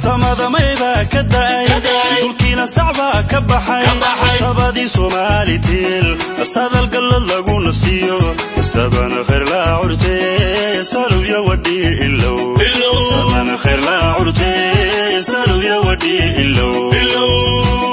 samadamayba ka da'ay dhulkiina sacbaa ka baxay sabadii somaalitil sadalgallad lagu nasiyo sabana khayr laa curte salowya wadhi ilow sabana khayr laa curte salowya wadhi ilow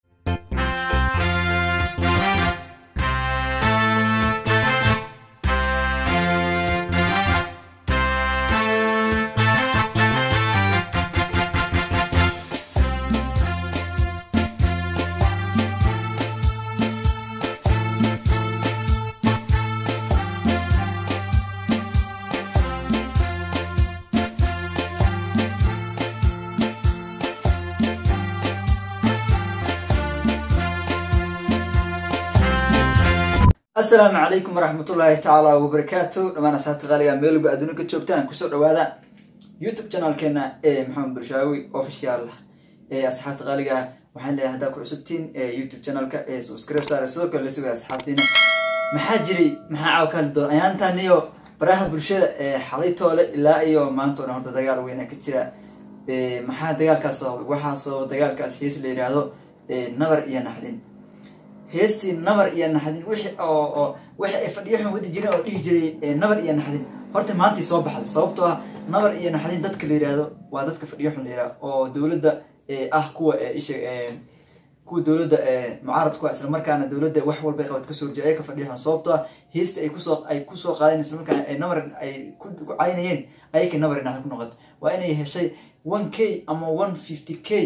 asalaamu calaykum waraxmatullaahi tacaala wabarakaatu dhammaan asxaabta qaaliga meelba adduunka joogtaan kusoo dhawaada youtube channelkeena ee maxamed bulshaawi official ee asxaabta qaaliga waxaan leeyahay haddaa ku cusubtiin youtube channelka ee subscribe saare sidoo kale lasugaya asxaabtiina maxaa jiray maxaa caawa ka hadli doona ayaantan iyo baraha bulshada ee xalaytoole ilaa iyo maanta o dhan horta dagaal weyna ka jira maxaa dagaalkaas sababay waxaa sababa dagaalkaas hees la yidhaahdo nabar iyo naxdin heestii nabar iyo naxdin wixii oo oo wixii ay fadhiyo xun wadi jireen oo dhihi jiray nabar iyo naxdin horta maantay soo baxday sababtoo ah nabar iyo naxdin dadka la yidhaahdo waa dadka fadhiyo xun la yidhahdo oo dowladda ah kuwa isha kuwa dowladda mucaaradku isla markaana dowladda wax walba ay qabad kasoo horjeeda ay ka fadhiyo xun sababtoo ah heesta ay kusoo ay kusoo qaadeen isla markaana ay nabar ay ku caynayeen ayakay nabar naxdin ku noqoto waa inay heshay one k ama one fifty k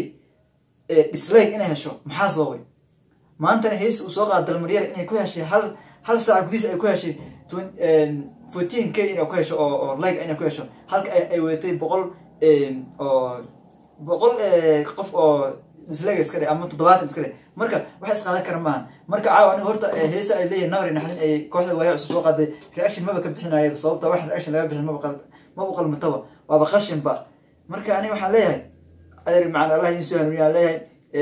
dislike inay hesho maxaa sababay maantana hees uu soo qaada dalmaryar inay ku heshay hal hal saaca gudihiis ay ku heshay fourteen k inay ku hesho oo oo like inay ku hesho halka ay wadatay boqol oo boqol qof oo dislike iska dhe ama toddobaatan iska dhe marka waxa isqaadan kara maaha marka caawa aniga horta heesa ay leeyihin nawri naxdin ay kooxda waaya cusub soo qaaday reaction maba ka bixinayaba sababta wax reaction laga bixin maba maba qalmataba waaba qashinba marka aniga waxaan leeyahay adeer macana allah idiin soo hanuuniya leeyahay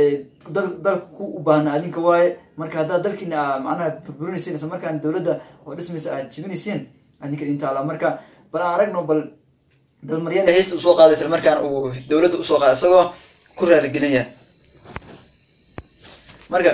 dalka ku u baahna adinka waaye marka haddaad dalkiina macnaha burburinaysiin isla markaan dowladda oo dhismaysa aad jibinaysiin adinka idin taala marka bal aan aragno bal dalmaryada heesta usoo qaaday isla markaan uu dowladda usoo qaaday isagoo ku raaligelinaya marka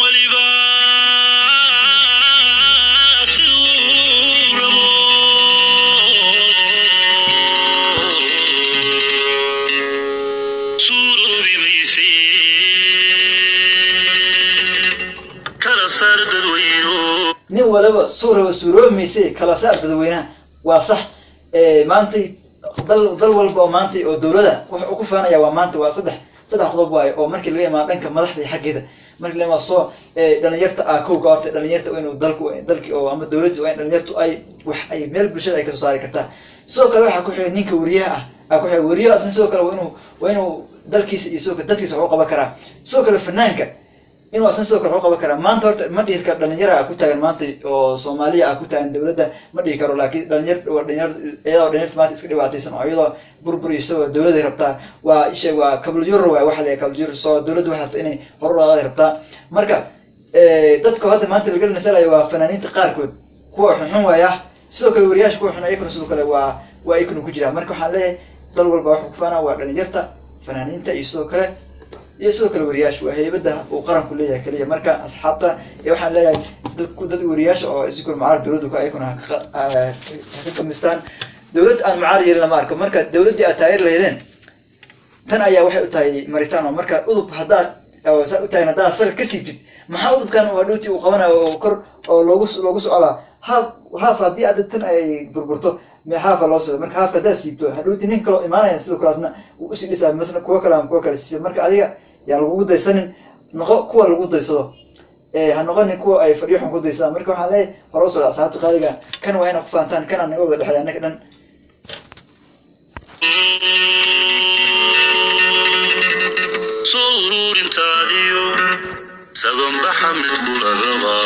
nin waliba suuraba suuroomayse kala saar dadweynaha waa sax maantay dal dal walba oo maantay oo dowlada waxa uu ku faanaya waa maanta waa saddex saddex qodob waayo oo markii laga imaado dhanka madaxda iyo xaggeeda markii la imaado soo dhalinyarta ah kowka horta dhalinyarta waa inuu dalku dalki oo ama dowladda waa in dhalinyartu ay wax ay meel bulshada ay kasoo saari kartaa sidoo kale waxaa ku xigay ninka wariyaha ah aa ku xigay wariyaha asna sidoo kale waa inuu waa inuu dalkiisa iyo sidoo kale dadkiisa wax u qaban karaa sidoo kale fanaanka inuu asna sidoo kale waxu qaban karaa maanta horta ma dhihi karo dhalinyara ku taagan maanta oo soomaaliya ah ku taagan dowladda ma dhihi karo laakiin dhalinyar dhalinyar iyadoo dhalinyarta maanta iska dhibaataysan oo iyadoo burbur isagoo dowladday rabtaa waa isha waa kabalyuro waay waxa la kabalyuro soo dowladda waxay rabtaa inay hor u dhaqaaday rabtaa marka dadka hadda maanta laga nasalayo waa fanaaniinta qaarkood kuwa xunxun waaya sidoo kale wariyaasha kuwa xun ayakuna sidoo kale waa waa ayakuna ku jiraan marka waxaan leeyahay dal walba waxuu ku faanaa waa dhalinyarta fanaaniinta iyo sidoo kale iyo sidoo kale wariyaasha waa heybada uu qaranku leeyahay keliya marka asxaabta waxaan leeyahay dadku dad wariyaasha oo isikul mucaarad dowladda ku ayakuna haka kamistaan dowlad aan mucaarad yeelin lama arko marka dowladdii aad taageer lahaydeen tan ayaa waxay u tahay maritaan oo marka udub haddaad saa u tahay haddaad sal ka siibtid maxaa udubkan waa dhowtii uu qabanayo oo kor oo loogu loogu socolaa haaf haaf haddii aad tan ay burburto haafa loo socdo marka haafka haddaad siibto hadhowti nin kaloo imaanaya sidoo kaleasna uu usii dhisaa masna kuwa kale ama kuwa kale siisa marka adiga yaan lagugu daysanin noqo kuwa lagu daysado ha noqonin kuwa ay fadhiyo xun ku daysadaan marka waxaan leeyahay hore u socda asxaabta qaaliga kan waa inaa ku faantaan kanaa naga wada dhexeeya annaga dhan soo uruurintaadiyo sabanbaxa mid kulagaba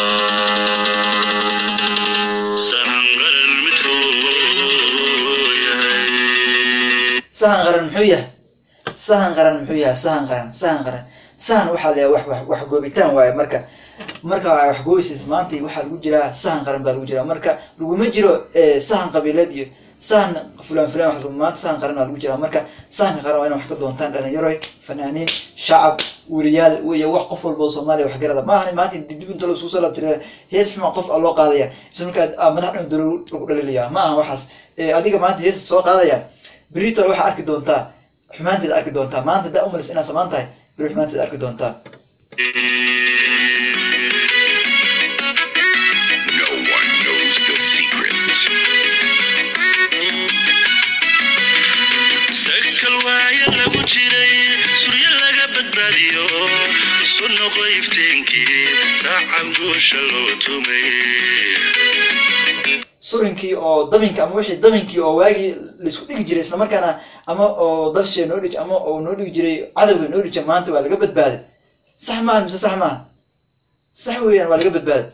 sahangaran midkuu yahay sahan qaran muxuu yahay sahan qaran muxuu yahay sahan qaran sahan qaran sahan waxaa la wax wax wax goobitaan waaye marka marka wax gooysiis maanta waxaa lagu jiraa sahan qaran baa lagu jiraa marka laguma jiro sahan qabiileed iyo sahan fulan fulan wax maanta sahan qaran waa lagu jiraa marka sahanka qaran waa ina wax ka doontaan dhalinyaroy fanaaniin shacab weriyaal iyo wax qof walba oo soomaaliya wax garada maahan maanta dib inta laisku soo laabtira hees xuma qof aa loo qaadaya isla markaa madax dhan dolo lagu dhalilaya ma aha waxaas adiga maanta hees soo qaadaya berito waxaa arki doontaa xumaanteeda arki doontaa maanta daa umalis inaad samaan tahay beri xumaanteeda arki doontaa No one knows the secret. sakal waaya lagu jiray suryo laga badbaadiyo isu noqo ifteenkii saacan guusha loo tumay surinkii oo dabinkii ama wixii dabinkii oo waagii laisku dhigi jiray isla markaana ama oo dalshee noo dhij ama oo noo dhigi jiray cadowga noo dhija maanta waa laga badbaaday sax maaha mise sax maaha sax weeyaan waa laga badbaaday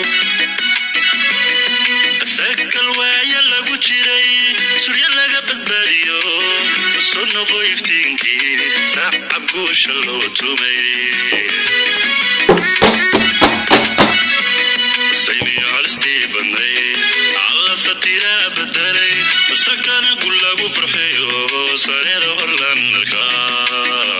sakal waaya lagu jiray suryo laga badbaadiyo isu noqo iftiinkii saacan guusha loo tumay sayniyo halistii badnay alla satiraa bedelay sakana gul lagu farxeyo sareeda horlan arkaa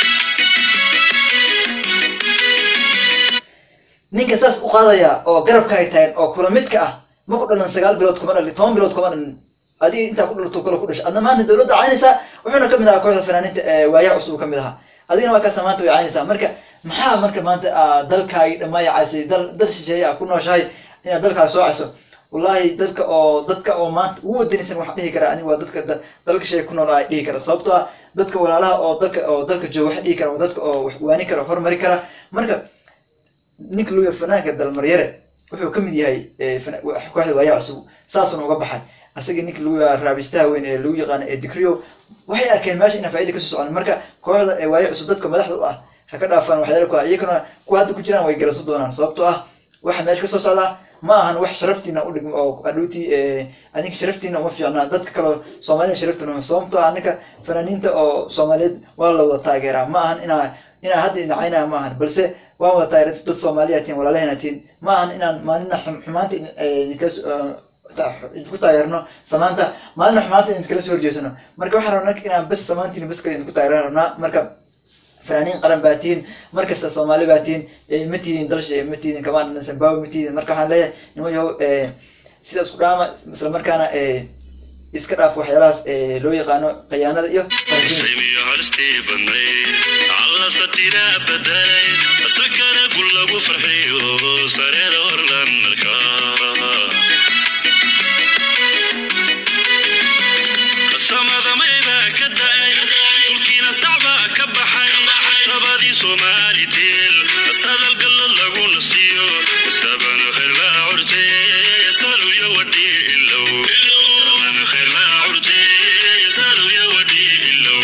ninka saas u qaadaya oo garabka ay tahay oo kula midka ah ma ku dhalan sagaal bilood kuma dhalin toban bilood kuma dhalin adiga intaa ku dhalato kale ku dhashay adna maanta dowladda caynaysaa wuxuuna kamid ahaa kooxda fanaaniinta ee waayaha cusub kamid ahaa adigana waa kaasta maanta way caynaysaa marka maxaa marka maanta aa dalkaagi dhammaaya caysay dal dal shisheeye a ku nooshahay inaad dalkaas soo cayso wallahi dadka oo dadka oo maanta ugu wadanaysan waxaa dhihi karaa aniga waa dadka da- dalka shisheeye ku nool aa dhihi kara sababtoo ah dadka walaalaha oo dalka oo dalka jooga waxa dhihi kara waa dadka oo wax waani kara horumari kara marka ninka loo yahay fanaanka dalmaryare wuxuu kamid yahay eh, fana- wa- kooxda waayaa cusub saasuna uga baxay asaga ninka lagu yahaa raabistaha weyn ee lagu yaqaano ee dikriyo waxay arkeen meesha inaan faaida kasoo socon marka kooxda ee waayaa cusub dadka madaxda u ah ha ka dhaafaan waxyaala ku ah iyagana kuwa hadda ku jiraan way garaso doonaan sababtoo ah waxa meesha kasoo socdaa ma ahan wax sharaftiina u dhigmo oo adhowtii adinka sharaftiina uma fiicnaa dadka kaleo soomaalida sharaftiina uma sababtoo ah ninka fanaaniinta oo soomaaliyeed waa la wada taageeraa ma ahan inaa inaa hadda inacaynaya ma ahan balse waan wada taageera dad soomaaliya tihin walaalahena tihin ma ahan inaan maalina xum- xumaanta idin- eh, idinkas ku taageerno samaanta maalina xumaanta idin iskala soo horjeesano marka waxaan rabnaa inaan bes samaantiin bes kale idinku taageeran rabnaa marka fanaaniin qaran baa tihiin markasta soomaali baa tihiin eh, ma tihiin dalsha ma tihiin kamaan zimbabwe ma tihiin marka waxaan leeyahay nimo yahow eh, sidaas ku dhaama isla markaana eh, iska dhaaf waxyaalahaas eh, loo yaqaano khiyaanada iyo qardiinka. sayniyo halistii badnay alla satiraa bedelay sakana gul lagu farxiyo sareeda horlan arkaa samada maybaa ka da'ay dhulkiina sacbaa ka baxay sabadii soomaalitiin sadal gallad lagu nasiyo sabana khayr laa curte saluyo wadhii ilow sabana khayr laa curte saluyo wadhii ilow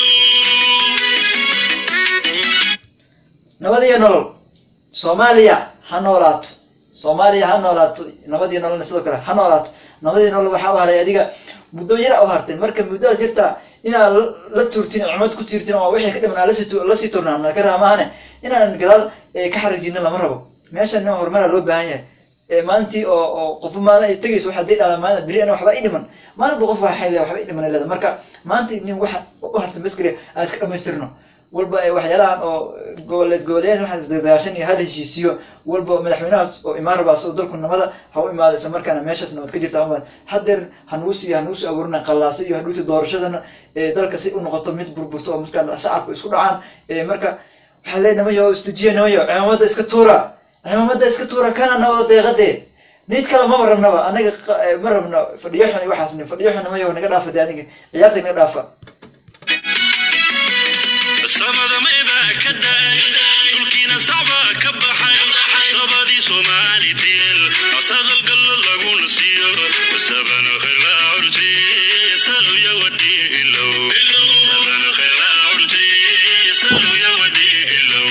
nabad iyo nolol soomaaliya ha noolaato soomaaliya ha noolaato nabad iyo nololna sidoo kale ha noolaato nabad iyo nolol waxaa u haray adiga muddo yara u hartay marka muddadaas yarta inaad la- la tuurtin cumad ku tiirtin oo wixii ka dhiman aad lasii tu- lasii turnaan ka raamaahane inaan gadaal eh, ka xariijinin lama rabo meeshan nin horumara loo baahan yahay Eh, maalintii oo oo qofba maalin ay tegayso waxaa dii dhahdaa maalin beri ana waxba i dhiman maalinba qof waxay leedahay waxba i dhiman ay leedahay marka maanta nin waxa u harsan baskari aan iska dhamaystirno walba eh, waxyaalahan oo goboleed goboleed waxaan isdagaashan iyo hal heshiisiyo walba madaxweynahaas oo imaan rabaa soo dalku nabada ha u imaado isla markaana meeshaas nabad ka jirta ha u imaado hadeer hanugu sii hanugu sii abuurina qallaasa iyo hadhuuti doorashadana eh, dalka si u noqoto mid burburto oo markaa shacabku isku dhacaan Eh, marka waxaa leeyahay namayo istujiya namayo cimaamada iska tuura cimaamada iska tuura kana nabada deeqadee nid kale maba rabnaba anaga qa- eh, ma rabno fadhiyo xun iyo waxaas fadhiyo xun namayo naga dhaafa dee adiga ciyaarta naga dhaafa samada maybaa ka da'ay dhulkiina sacbaa ka baxay sabadii soomaalitiin sadal gallad lagu nasiyo sabana khayr laa curti saluya wadhii ilow sabana khayr laa curti saluya wadhii ilow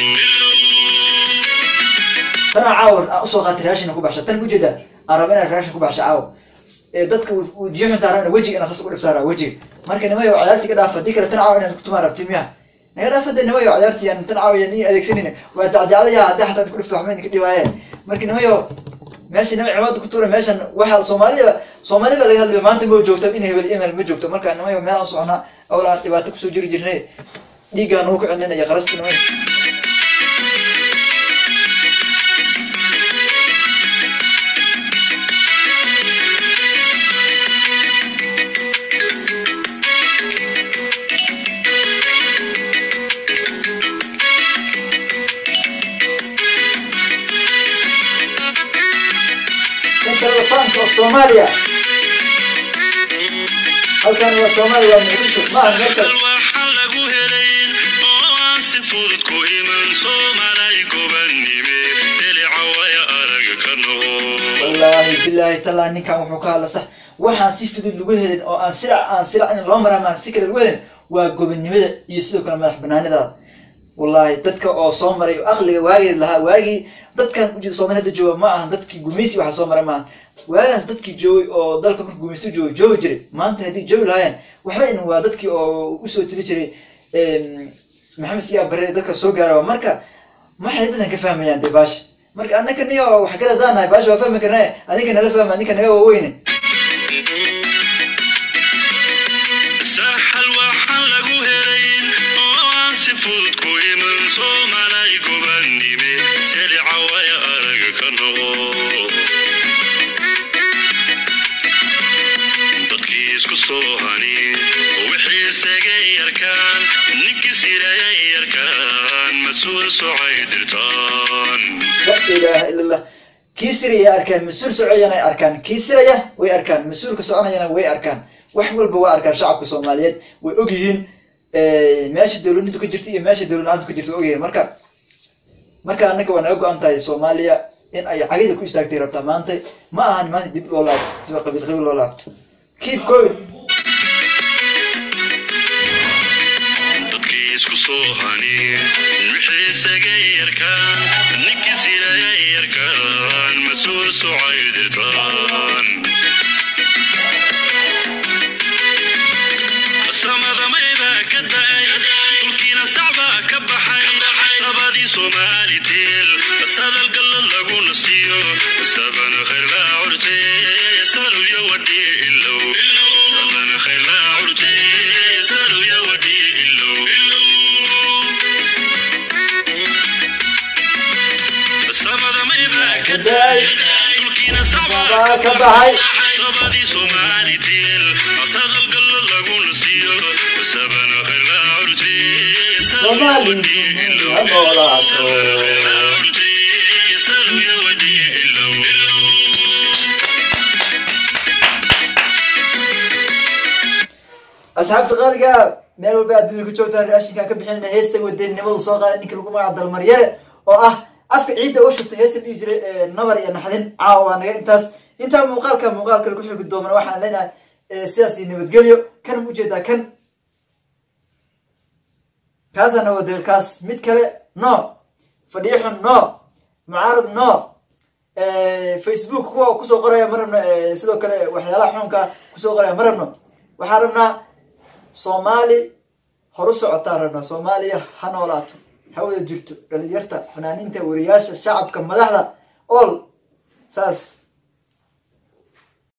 tana caawa aan usoo qaatay raashin ku baxsha tan ujeeda aan raba inaan raashin ku baxsha caawa ee dadka ujiyo xuntaa raba wejiga inaan saas ugu dhiftaa raba wejiga marka nimayo ciyaartii ka dhaafa haddii kale tan caawa inaan kutumaa rabti miya naga dhaafa de nimayo ciyaartii aan tan caawa ni adeegsanayna waa jacjaclaya haddii xataa ku dhifto waxba idinka dhibaaye marka nimayo meesha nima cimaada ku tuura meeshan waxaa soomaaliya soomaali baa laga hadlaya maanta ma joogto in hebel email ma joogto marka nimayo meel aan soconaa awlaan dhibaato kusoo jiri jirnay dhiiggaa nagu ku celinaya qarasti nimayo central bank of somalia halkan waa soomaaliya waa muqdisho ma aha meel kale waxaa lagu helay oo aan si fudud ku iman soomalay gobannime dhelica waya arag ka noqo wallaahi bilaahi tallaa ninkan wuxuu ka hadla sax waxaan si fudud lagu helin oo aan sirac aan sirac in loo maraa maan si kale lagu helin waa gobonnimada iyo sidoo kale madax banaanidaada wallaahi dadka oo soo maray oo aqliga waageed lahaa waagii dadkan ujeeda soomali hadda jooga ma ahan dadkii gumaysi waxa soo maray maaha waagaas dadkii joogay oo dalka marka gumaysto joogay joogi jiray maanta haddii joogi lahaayeen waxba in waa dadkii oo usoo tiri jiray em, maxamed siyaa bare dadka soo gaara marka maxay dadkan ka fahmayaan dee baasha marka annaka niyo wax kala daanahay baasha waa fahmi karnaa adinka nala fahma ninka naga waaweyne saxal waxaa lagu helay oo aan si fudud ku iman soomalay gobannime dhelica waya arag ka noqo dadkii isku soo hani wixii isagay yarkaan ninkii sirayay yarkaan mas-uul socay dirtaan la ilaaha ila allah kii siraya arkaan mas-uul socoyana ay arkaan kii siraya way arkaan mas-uulka soconayana way arkaan wax walba waa arkaan shacabka soomaaliyeed way ogyihiin meesha dowladnimadu ka jirta iyo meesha dowladlaanta ka jirta way ogyihiin marka marka annaka waa naga go-an tahay soomaaliya in ay cagida ku istaagtay rabtaa maanta ma ahan maanta dib loo laabto siba qabiil qabiil loo laabto keep going dadkii isku soo hani wixii isagay yarkaan ninkii sirayay yarkaan mas-uul socay dirtaan samadamayba ka da'ay dhulkiina sacbaa ka baxay sabadii soomaali tiil sadal gallad lagu nasiyo sabana khayr laa curte saluya wadhi ilow sabana khayr laa curte saluya wadhi ilow samadamayba ka da'ay dhulkiina sacbaa ka baxay sabadii soomaali tiil sadal gallad lagu nasiyo sabana khayr laa curte Soomaali ha noolaato. asxaabta qaaliga meel walba adduunya ka joogtaan raashinkaan ka bixinayna heesta wadanimadu soo qaaday ninka lagu magaca dalmaryare oo ah afka ciidda u shubtay heesta dhihi jiray ee, nabar iyo naxdin caawa waa naga intaas intaa muuqaalka muuqaal kale ku xigi doomana waxaan leenahay ee, sidaas iyo nabadgelyo kan ma ujeedaa kan kaasana wadeel kaas mid kale no fadhiixun no mucaarad no facebook kuwa kusoo qoraya ma rabno eh, sidoo kale waxyaalaha xunka kusoo qoraya ma rabno waxaan rabnaa soomaali horu socotaan rabnaa soomaaliya ha noolaato ha wada jirto dhalinyarta fanaaniinta wariyaasha shacabka madaxda all saas